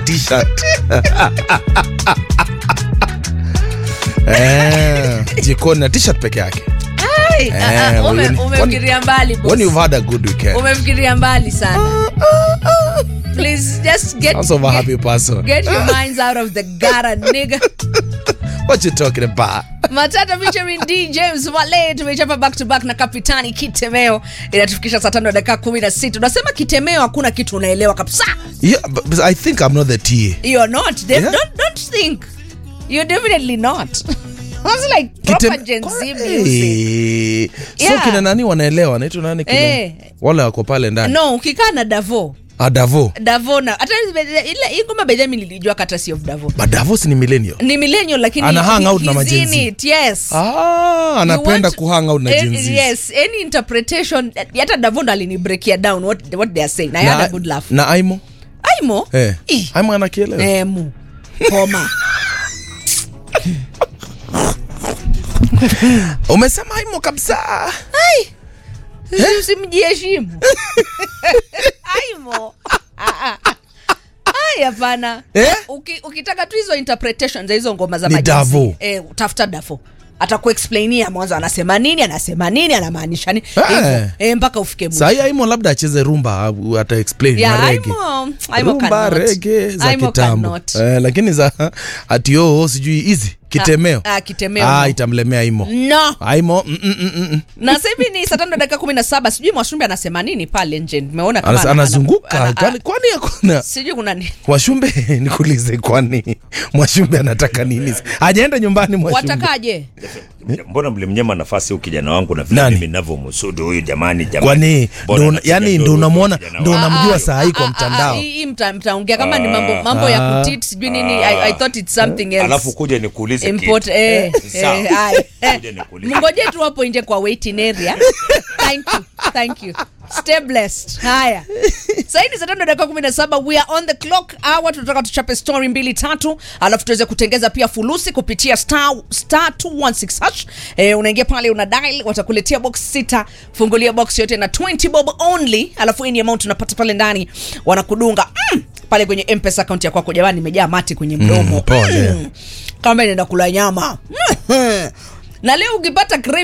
t-shirt eh, jikoni na t-shirt peke yake Ai, Eh, ah, ah, ume- when- umefikiria mbali boss. when you've had a good weekend umefikiria mbali sana please just get, sounds of a get, happy person get your minds out of the gutter nigga what you talking about matata featuring d james wale tumechapa back to back na kapitani kitemeo inatufikisha saa tano na dakika kumi na sita unasema kitemeo hakuna kitu unaelewa kabisa yeah but, but i think i'm not the TA. you're not They- Yeah. don't, don't think you're definitely not Sounds like proper Kitem- Gen Z Kwa- music. Eh, so Yeah. kina nani wanaelewa naitwa nani kina Eh. wale wako pale ndani no ukikaa na davo adavo davo na hata ile hii ngoma benjamin nilijua courtesy of davo madavos ni millennial ni millennial lakini Ana hang out na he's majenzi. in it, yes ah, You anapenda want- kuhang out na eh, jinsi yes any interpretation hata davondo alinibreakia down what, what they are saying i had a good laugh na aimo aimo eh. Ih. aimo anakielewa emu homa umesema aimo kabisa ai usimjiheshimu aimo Ah, ah, ah. ai hapana Eh? Uki, ukitaka tu hizo interpretation za hizo ngoma za Ni majenzi, Davo. eh, tafuta davo atakuexplainia mwanzo anasema nini anasema nini anamaanisha nini Eh. Hivyo, eh, mpaka ufike mwisho. sahii aimo labda acheze rumba au ata explain Yeah, na rege Aimo- Aimo rumba cannot. rege za Aimo kitambo cannot. eh, lakini za ati oo sijui hizi kitemeo Ah, ah, kitemeo, ah, no. itamlemea aimo no aimo mm, mm, mm, mm. na sasa hivi ni saa tano na dakika kumi na saba sijui mwashumbe anasema nini pale nje nimeona kama Anas- ana- anazunguka ana- kwani kwani hakuna sijui kuna nini mwashumbe nikuulize kwani mwashumbe anataka nini ajaenda nyumbani mwashumbe watakaje mbona mlimnyema nafasi huyu kijana wangu na vile Nani? mimi ninavyomsudu huyu jamani jamani kwani Mbona ndo- anapiga yani nduru ndo huyu unamwona kijana ndo wangu? unamjua Ah, saa hii ah, kwa ah, mtandao ah, hii mta- mtaongea kama ni mambo mambo Ah. ya kutit sijui nini I, I thought it's something else alafu kuja nikuulize Import, kitu. eh, Sawa. eh, ai, eh. Kuja nikuulize. mngoje tu hapo nje kwa waiting area thank you thank you stay blessed haya saini saa tano dakika kumi na saba we are on the clock hour tunataka tuchape story mbili tatu alafu tuweze kutengeza pia fulusi kupitia star, star 216 hash eh, unaingia pale una dial watakuletea box sita fungulia box yote na 20 bob only alafu hii ni amount unapata pale ndani wanakudunga mm, pale kwenye mpesa akaunti ya kwako jamani imejaa mati kwenye mdomo Mm, pole. kama inaenda kula nyama na leo ukipata crave